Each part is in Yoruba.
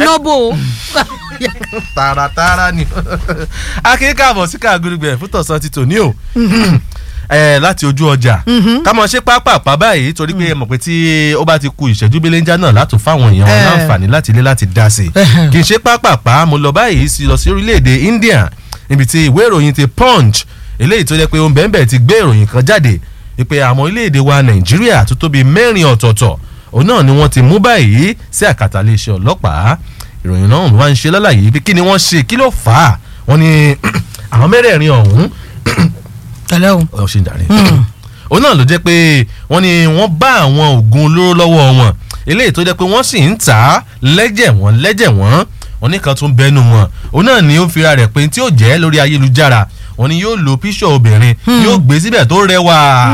iná bò ó. tààràtààrà ni akínkà àbọ̀ sí káàgùrùgbẹ̀ fún tọ̀sán ti tòní o ẹ láti ojú ọjà ká mọ̀ ṣe pápápá báyìí torí pé ẹ mọ̀ pé tí ó bá ti ku ìṣẹ́jú belenja náà láti fáwọn èèyàn wọn Eh. láǹfààní láti ilé láti dá sí i kì í ṣe pápápá mo lọ báyìí sí lọ sí orílẹ̀-èdè India níbi tí ìwé ìròyìn ti Punch eléyìí tó jẹ́ pé ohun bẹ́ẹ̀ ti gbé ìròyìn kan jáde wípé àwọn orílẹ̀-èdè wa Nàìjíríà tó tóbi mẹ́rin ọ̀tọ̀ọ̀tọ̀ òun náà ni wọ́n ti mú báyìí sí àkàtà iléeṣẹ́ ọlọ́pàá ìròyìn náà wá ń ṣe lálàyé pé kí ni wọ́n ṣe kí ló fà á wọ́n ní àwọn mẹ́rẹ̀ẹ̀rin ọ̀hún tẹ̀lé o. ọ ṣe ń darí. òun náà ló jẹ́ pé wọ́n ní wọ́n bá àwọn oògùn olóró lọ́wọ́ wọn eléyìí tó jẹ́ pé wọ́n sì ń tà á lẹ́jẹ̀ wọ́n lẹ́jẹ̀ wọ́n wọ́n ní kan tún bẹ́nu wọn òun náà ni ó fira rẹ̀ pé tí ó jẹ́ lórí ayélujára wọ́n ní yóò lo píṣọ̀ obìnrin yóò gbé síbẹ̀ tó rẹwà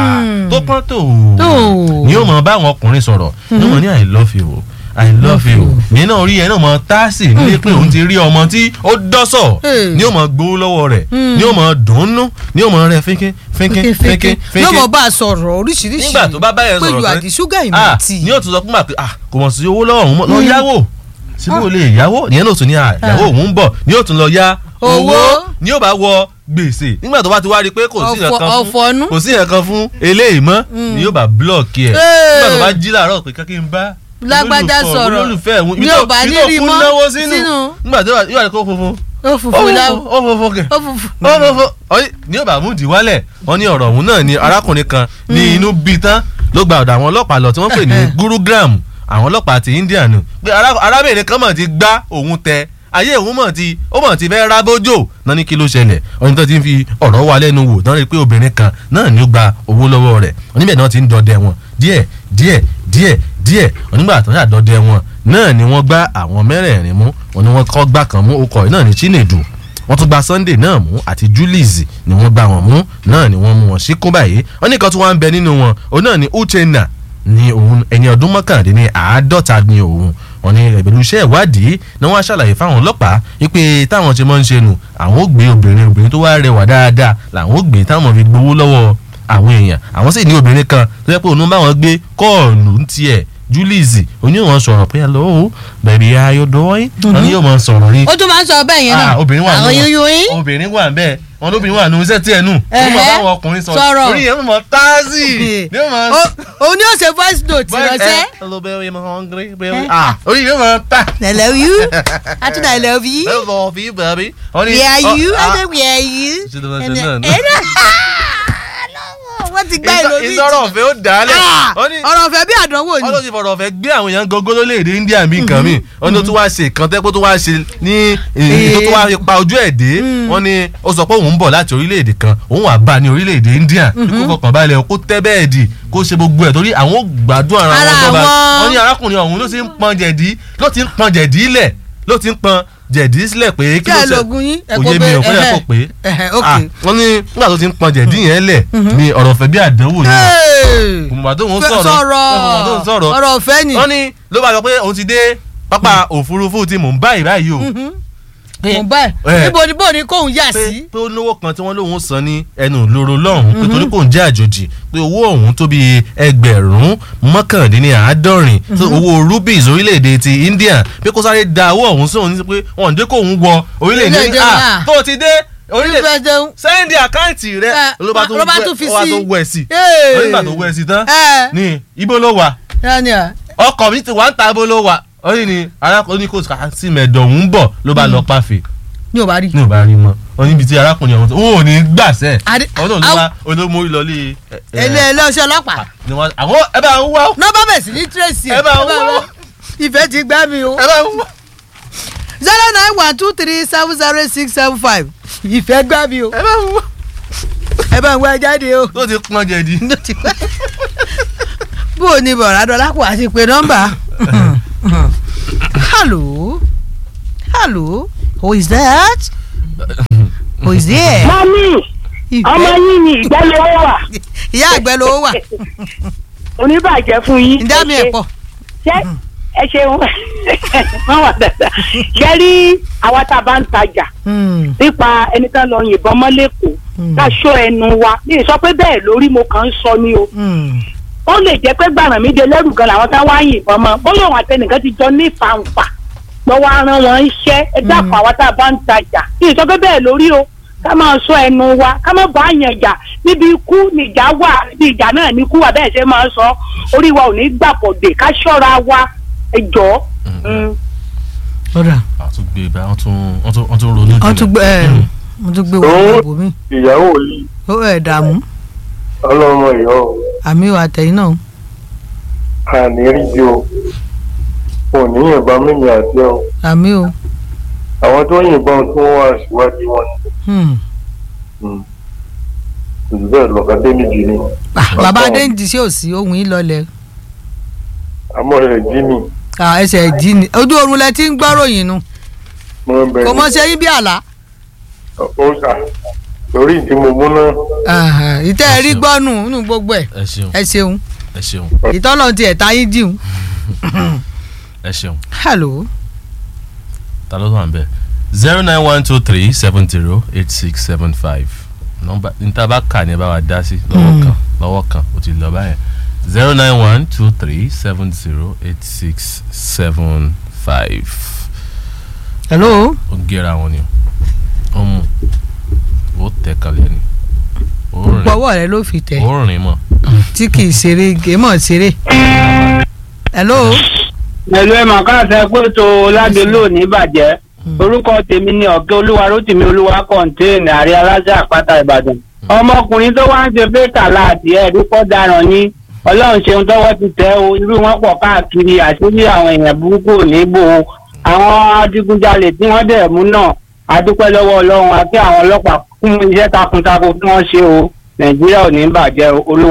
tó pọ́n tó Tó. ni yóò mọ báwọn ọkùnrin sọ̀rọ̀ ní wọn ní i love you i love you ní náà orí ẹ náà mọ táàsì nílé pé òun ti rí ọmọ tí ó dọ́sọ̀ Hey. ni yóò mọ gbowó lọ́wọ́ rẹ̀ ni yóò mọ dùnnú ni yóò mọ rẹ fínkín fínkín fínkín yóò mọ fínkín bá a sọ̀rọ̀ oríṣiríṣi. nígbà tó bá báyẹn pé sọ̀rọ̀ you are tán, the sugar in ah, my tea. ni yóò tún sọ fún wa pé ah kò mọ̀ sí owó lọ́wọ́ òun mọ́ lọ yáwó síbí ò lè yáwó ìyẹn náà tún ní ah ìyàwó òun ń bọ̀ ni yóò tún lọ yá Owó. ni yóò bá wọ gbèsè nígbà tó bá ti wá rí i pé kò sí Ọ̀fọ̀- nǹkan fún ọ̀fọ̀nú. kò sí nǹkan fún eléyìí mọ́ ni yóò bá blọọkì ẹ̀ Hey. nígbà tó bá jí làárọ̀ pé kí n bá Lágbájá olólùfẹ́- sọ̀rọ̀. olólùfẹ́ òun Ní ò bá ní rí mọ́ náwó sínú sínú. nígbà tó yóò rí kó funfun ó funfun láwọ ó funfun kẹ̀ ó funfun. ó funfun ọyí ní ọba àmúdì wálẹ̀ wọ́n ní ọ̀rọ̀ ọ̀hún náà ni arákùnrin kan ní inú bí tán ló gba ọ̀dọ̀ àwọn ọlọ́pàá lọ tí wọ́n pè ní gurugram àwọn ọlọ́pàá ti India nù pé ará- arábìnrin kan mọ̀ ti gbá òun tẹ ayé òun mọ̀ ti ó mọ̀ ti fẹ́ rábójò náà ní kí ló ṣẹlẹ̀ ọ̀nà tó ti ń fi ọ̀rọ̀ wa lẹ́nu wò náà rí i pé obìnrin kan náà ni ó gba owó lọ́wọ́ rẹ̀ oníbẹ̀ náà ti ń dọdẹ wọn díẹ̀ díẹ̀ díẹ̀ díẹ̀ onígbà tó ṣàdọdẹ wọn náà ni wọ́n gbá àwọn mẹ́rẹ̀ẹ̀rin mú wọn ni wọ́n kọ́ gbá kan mú okọ̀ yìí náà ní Chinedu wọ́n tún gba Sunday náà mú àti Julius ni wọ́n gbá wọn mú náà ni wọ́n mú wọn síkún báyìí wọ́n ní kan tí wọ́n ń bẹ nínú wọn òun náà ni Uchenna ni òun ẹni ọdún mọ́kàndínní àádọ́ta ni òun wọ́n ní ìbẹ̀lú iṣẹ́ ìwádìí ni wọ́n á ṣàlàyé fáwọn ọlọ́pàá wípé táwọn ṣe máa ń ṣe nù àwọn ò gbé obìnrin obìnrin tó wá rẹwà dáadáa làwọn ò gbé táwọn fi gbowó lọ́wọ́ àwọn èèyàn àwọn sì ní obìnrin kan tó yẹ pé òun bá wọn gbé kọ́ọ̀lù ń tiẹ̀ Julius oníwọ̀n sọ̀rọ̀ pé hello baby how you doing wọ́n ní yóò máa sọ̀rọ̀ rí ó tún máa ń sọ bẹ́ẹ̀ yẹn náà. Ah, obìnrin wà nù àwọn wọn. yóyó yín. obìnrin wà bẹ́ẹ̀ wọn lóbìnrin wà nù iṣẹ́ tí ẹ̀ nù ní mọ̀ báwọn ọkùnrin sọ̀rọ̀ Sọ̀rọ̀. orí yẹn mọ̀ táàsì ní mọ̀ Ó- òun ni ó ṣe voice note ránṣẹ́. hello baby I'm hungry baby ah orí yẹn mọ̀ tá I love you. Atúndà I love you. I love you baby. Wọ́n ní- Where are ọ- you? ah, I said where are you? Ṣé ló máa ṣe And- náà nù? Eh, wọ́n ti gbá ìtọ́- ìlòmí. ìtọ́rọ̀ ọ̀fẹ́ ó dálẹ̀ wọ́n ní ọ̀rọ̀ ọ̀fẹ́ bí àdánwò ni. wọ́n ló ti fọ̀rọ̀ ọ̀fẹ́ gbé àwọn èèyàn gógó lórílẹ̀‐èdè India mi nǹkan mi wọ́n ní ó tún wá ṣe nǹkan tẹ́ pé ó tún wá ṣe ní èyí tó tún wá fi pa ojú ẹ̀ dé wọ́n ní ó sọ pé òun ń bọ̀ láti orílẹ̀‐èdè kan òun wà bá ní orílẹ̀‐èdè India bí kò fọkàn balẹ̀ kó tẹ́ bẹ́ẹ̀dì kó ṣe gbogbo ẹ̀ torí àwọn ò gbádùn ara Ara wọn jọba wọn. wọ́n ní arákùnrin ọ̀hún ló ti ń pọn jẹ̀dí ló ti ń pọn jẹ̀dí lẹ̀ ló ti ń pọn jẹ̀dí sílẹ̀ pé kí kí ló ẹ ṣe lògùn yín. ẹ kò kó yé mi bẹ́ẹ̀- ò kó yẹ ẹhẹ́. kó pé Ẹhẹ́, ok. Ah, wọ́n ní nígbà tó ti ń pọn jẹ̀dí yẹn lẹ̀ ni ọ̀rọ̀ ọ̀fẹ́ bí àdánwò ni Hey! kùmùbà tó ń Fẹ́- sọ̀rọ̀ kùmùbà tó ń sọ̀rọ̀ ọ̀rọ̀ ọ̀fẹ́ ni. wọ́n ní ló bá sọ pé òun ti dé pápá òfurufú ti Mumbai báyìí o pé- mo bá ẹ Eh. níbo ni bó ni kóun yà pé sí. pé ó lówó kan tí wọ́n lóun san ní ẹnu ìloro lọ́hùn pé torí kò ń jẹ́ àjòjì pé owó ọ̀hún tó bí ẹgbẹ̀rún mọ́kàndínláàádọ́rin tó owó rupees orílẹ̀-èdè ti India pé kó sáré da owó ọ̀hún sóhun ní pé wọ́n ń dé kóun wọ orílẹ̀-èdè Orílẹ̀-èdè ah náà. tó ti dé orílẹ̀ Ìfẹ́ jẹun. sẹ́ndì àkáǹtì rẹ Eh, ló bá tún ló bá wẹ̀- tún fi ó wá sí. tún wẹ̀ sí Hey! onígbà tó wẹ̀ sí tán ẹ ní ibo ló wà yanni à. ọkọ̀ mi ti wà ń ta ibo ló wà ó ní ni arákùnrin kò sí mẹ́ẹ̀dọ̀ òun bọ̀ ló bá lọ pàfẹ́ ní ò bá rí. ní ò bá rí mọ́ ọ níbi tí arákùnrin ọ̀hún tó ó ní gbàṣẹ́ Adé- ọ̀hún náà ló wá olómọ ìlọlé ilé ẹlẹ́ọ̀ṣẹ́ ọlọ́pàá. ni wọ́n àwọn ẹ bá ń wá ó, nọ́mbà bẹ̀ sí ní tírèsì. ẹ bá ń wá ó, ìfẹ́ ti gbá mi o. ẹ bá ń wá. zero nine one two three seven zero six seven five ìfẹ́ gbá mi o. ẹ bá ń wá ẹ bá ń wá jáde o. tó ti pọn jẹ̀dí. ló ti pẹ́. bó o ní bọ̀rọ̀ adọ́lápọ̀ àti pé nọ́mbà. hello hello who is that who is there. mọ́mí ọmọ yín ni ìgbẹ́lẹ̀ ó wà ìyá àgbẹ̀ ló wà oníbàjẹ́ fún yín. ìdá mi ẹ̀ pọ̀. ṣé ẹ ṣeun wọ́n wà dáadáa. ṣé rí àwa tá a bá ń tajà nípa ẹni tán lọ yìnbọn mọ́ lẹ́kọ̀ọ́ ká ṣọ́ ẹnu wa ní ìsọ pé bẹ́ẹ̀ lórí mo kàn ń sọ ni o. ó lè jẹ́ pé gbàràn mi dé lẹ́rù gan làwọn tá wá yìnbọn mọ́ bóyá òun àtẹnìkan ti jọ ní ìfàǹfà lọ́wọ́ á rán wọn iṣẹ́ ẹ dákun àwa tá a bá ń tajà kí ìsọ pé bẹ́ẹ̀ lórí o ká máa sọ ẹnu wa ká má bá yàn jà níbi ikú nìjà wà níbi ìjà náà ní ikú wà bẹ́ẹ̀ ṣe máa sọ orí wa ò ní gbàpọ̀dé ká ṣọ́ra wa ẹ jọ̀ọ́. Mm. ọ̀rà àwọn tún gbé ibà wọ́n tún wọ́n tún wọ́n tún ronú wọ́n tún gbé ẹ̀ Mm. wọ́n tún gbé wọ́n gbogbo mi ìyàwó yìí ó ẹ̀ dààmú ọlọ́mọ ìyọ́ àmì ò àtẹ̀yìn náà àní rí bí o kò ní yìnbọn mímì àti ọ àmì ò àwọn tó yìnbọn tí wọ́n wà síwájú wọn hmm. ni jù bẹ́ẹ̀ lọ́ka dé méjì ni Ah, bàbá adéǹdì sí òsì ohun yìí lọlẹ̀ àmọ́ rẹ̀ jí ni Ah, ẹsẹ̀ jí ni ojú oorun lẹ ti ń gbọ́ròyìn nu mo ń bẹ kò mọ ṣe yín bí àlá ó sà torí ìdí mo mú náà Aha, ìtẹ́ ẹ rí gbọ́nù nínú gbogbo ẹ̀ ẹ ṣeun ẹ ṣeun ẹ ṣeun ìtọ́nà ti ẹ̀ta yín dìhun. ẹ ṣeun hello ta ló wà ń bẹ zero nine one two three seven zero eight six seven five nọ́mbà níta bá kà ní ẹ bá wa dá sí lọ́wọ́ Mm. kan lọ́wọ́ kan ó ti lọ báyẹn zero nine one two three seven zero eight six seven five hello ó gẹ́ra wọn ni ó mú ó tẹ̀ kalẹ̀ ni ó rìn pọ̀wọ́ rẹ ló fi tẹ̀ ó rìn mọ́ tí kì í ṣeré gèémọ̀ ṣeré. hello ẹ̀lú ẹ̀ màá káàsẹ̀ pé tó ládélò ní bàjẹ́ orúkọ tèmi ni ọ̀kẹ́ olúwa rótìmí olúwa kọ́ńtéènì àrí aláṣẹ àpáta ìbàdàn ọmọkùnrin tó wá ń ṣe bẹ́ẹ̀kà láti ẹ̀rí pọ́ daràn ní ọlọ́run ṣeun tọ́wọ́ ti tẹ́ o irú wọn pọ̀ káàkiri àṣírí àwọn èèyàn burúkú ò ní bò ó àwọn adigunjalè tí wọ́n dẹ̀ mú náà adúpẹ́ lọ́wọ́ ọlọ́run àti àwọn ọlọ́pàá fún iṣẹ́ takuntakun tí wọ́n ṣe o nàìjíríà ò ní bàjẹ́ o olúwa.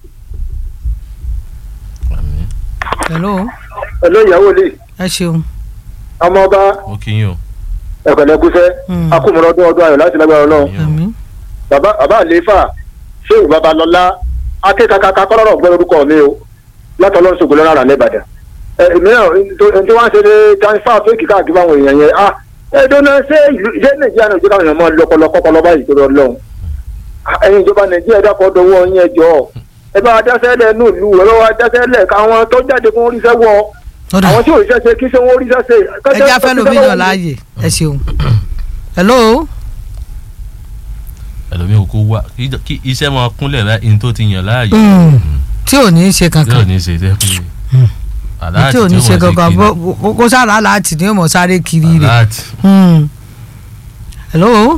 àmín hello ẹ̀lọ́ ìyàwó lè ẹ ṣeun. ọmọ ọba ó kí yín o ẹ̀kọ́lẹ́kúṣẹ́ Hmm. akúmọ̀rọ̀ ọdún ọdún ayọ̀ láti lágbára ọlọ́run yín o. àmín bàbá bàbá àlééfà ṣéwù babalọ́lá akékakaka kọ́lọ́rọ̀ gbọ́ orúkọ mi o látọ̀ lọ́n ṣògo lọ́rọ̀ àrà lẹ́bàdàn ẹ mìíràn tí wọ́n ṣe ní transfer fake káàkiri fáwọn èèyàn yẹn ah ẹ̀dọ́nà ṣé ìlú ṣé nàìjíríà náà ìjọba èèyàn máa lọ́pọlọ kọ́pọlọ báyìí tó lọ lọ́hùn ẹ̀yin ìjọba nàìjíríà dákọ̀ dọwọ́ yín ẹjọ́ ẹ bá wa dáṣẹ́lẹ̀ nù lù ẹ bá wa dáṣẹ́lẹ̀ káwọn tó jáde kó ríṣẹ́ wọ ọ̀dà àwọn tí ò ríṣẹ́ ṣe kí ṣe wọ́n ríṣẹ́ ṣe. ẹ já fẹ́ lómi náà láàyè ẹ ṣeun. hello ẹlòmíì kò wá kí- kí iṣẹ́ máa kúnlẹ̀ láì ní tó ti yàn láàyè Hmm. tí ò ní í ṣe yóò kankan ní í ṣe tẹ́ pé tí aláàtì ò ní í ṣe kankan kiri. bó- bó- kó sára láti ní òmò sáré kiri rẹ̀. aláàtì Hmm. hello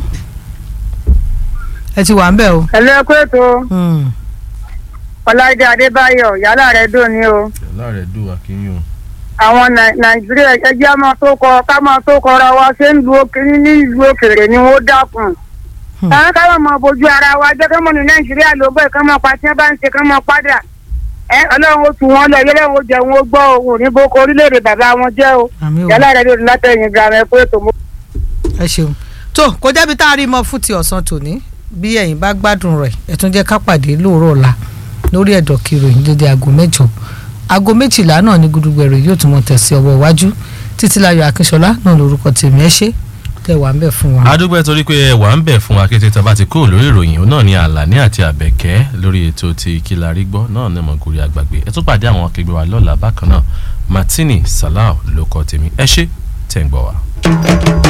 ẹ ti wà ń bẹ̀ o. ẹ̀lú ẹ̀kú ètò Hmm. ọláìdé adébáyọ̀ yálà rẹ̀ dùn ní o yàrá rẹ̀ dùn àkínyìn o. àwọn Nai- nàìjíríà ẹjẹ́ máa tó kọ ká máa tó kọra wa ṣé ń lu òkèrè ní ìlú òkèrè ni wọ́n dákun. Hmm. àwọn ká máa mọ bójú ara wa jẹ́ ká mọ̀ ní nàìjíríà ló bẹ̀ ká máa pa tí wọ́n bá ń ṣe ká máa padà. ẹ ọlọ́run ó tu wọn lọ yẹlẹ́ wọn ó jẹ wọn ó gbọ́ òun ní boko orílẹ̀-èdè bàbá wọn jẹ́ o àmì o yálà rẹ̀ dùn látẹ̀yìn gàmẹ́ ẹ̀kú ètò mo ẹ ṣeun tó kò jẹ́bi tá a rí mọ́ fún ti ọ̀sán tòní bí ẹ̀yin bá gbádùn rẹ̀ ẹ tún jẹ́ ká pàdé lóòrọ̀ ọ̀la lórí ẹ̀dọ̀ kìròyìn dédé aago mẹ́jọ aago méjìlá náà ní gudugbẹ̀rẹ̀ yóò tún mọ tẹ̀sí ọwọ́ iwájú títílayọ̀ akínṣọlá náà lórúkọ tèmi ẹ ṣé tẹ̀ wá ń bẹ̀ fún wa. adúpẹ́ torí pé ẹ wà ń bẹ̀ fún wa kété tá a bá ti kúrò lórí ìròyìn òun náà ni àlàní àti àbẹ̀kẹ́ lórí ètò ti kílarí gbọ́ náà ní mọ̀gòrì àgbàgbé ẹ tún pàdé àwọn akẹgbẹ́ wa lọ́la bákan náà martini salau ló kọ tèmi ẹ ṣé tẹ̀ ń gbọ́ wa.